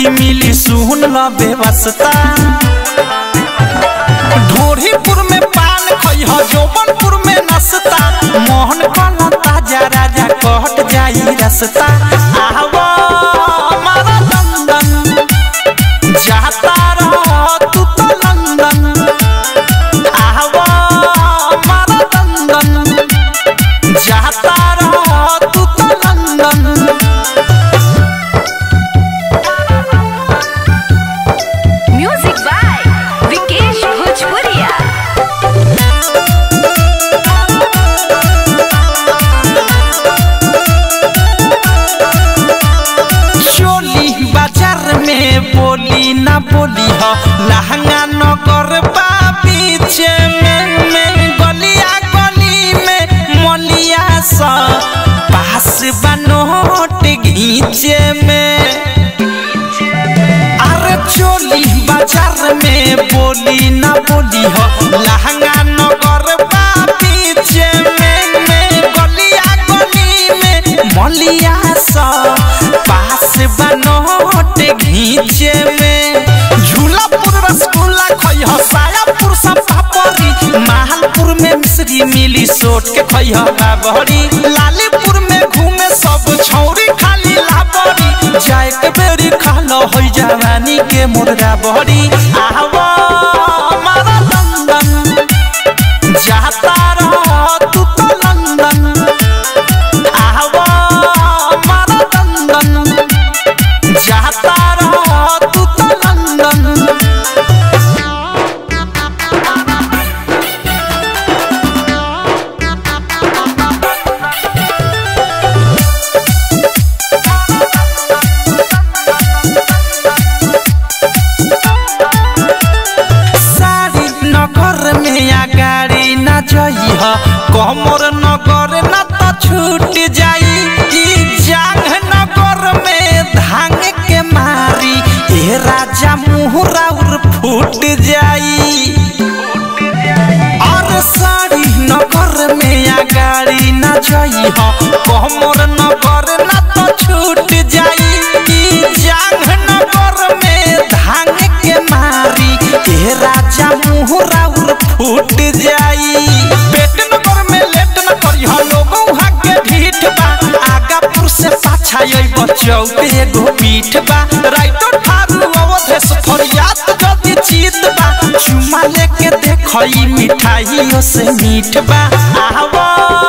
नाही मिली सुन ल बेवस्ता ढोरीपुर में पान खइह जोबनपुर में नसता मोहन कला ताजा राजा कहट जाई रसता आवा हमारा लंदन जाता रह तू तो लंदन आवा हमारा लंदन जाता रह तू तो लंदन म्यूजिक बाय विकेश भोजपुरिया चोली बाजार में बोली ना बोली हो लहंगा नगर बा पीछे में में गलिया गली में मलिया सा पास बनोट घीचे में अरे चोली बाजार में बोली ना बोली हो लहंगा नगर बा पीछे में में गलिया गली में मलिया सा पास बनोट घीचे में झूलापुर रसगुल्ला खइह सायापुर सब पापड़ी माहलपुर में मिश्री मिली सोट के खइह बाबरी लालीपुर में घूमे सब छौरी खाली लाबरी जाए के बेरी खालो होई जवानी के मुर्गा बहरी आवा हमारा लंदन जाता रह तू तो लंदन आवा हमारा लंदन जाता रह तू तो लंदन सारी नगर में अगाड़ी न जइह कमर नगर न त छूट जाई ई जांग नगर में धांग के मारी ए राजा मुहरा उर फूट जाई और सारी नगर में अगाड़ी न जइह कमर नगर न त छूट जाई ई जांग नगर में धांग के मारी ए राजा मुहरा उर फूट जाई पेट नगर में लेट न करिह लोगों हाके ढीठ बा आगापुर से पाछा यही बचौ पे एगो पीठ बा राइतो ठारू अवधेश फरियाद जदी चीत बा चुमा लेके देखई मिठाइयों से मीठ बा आवा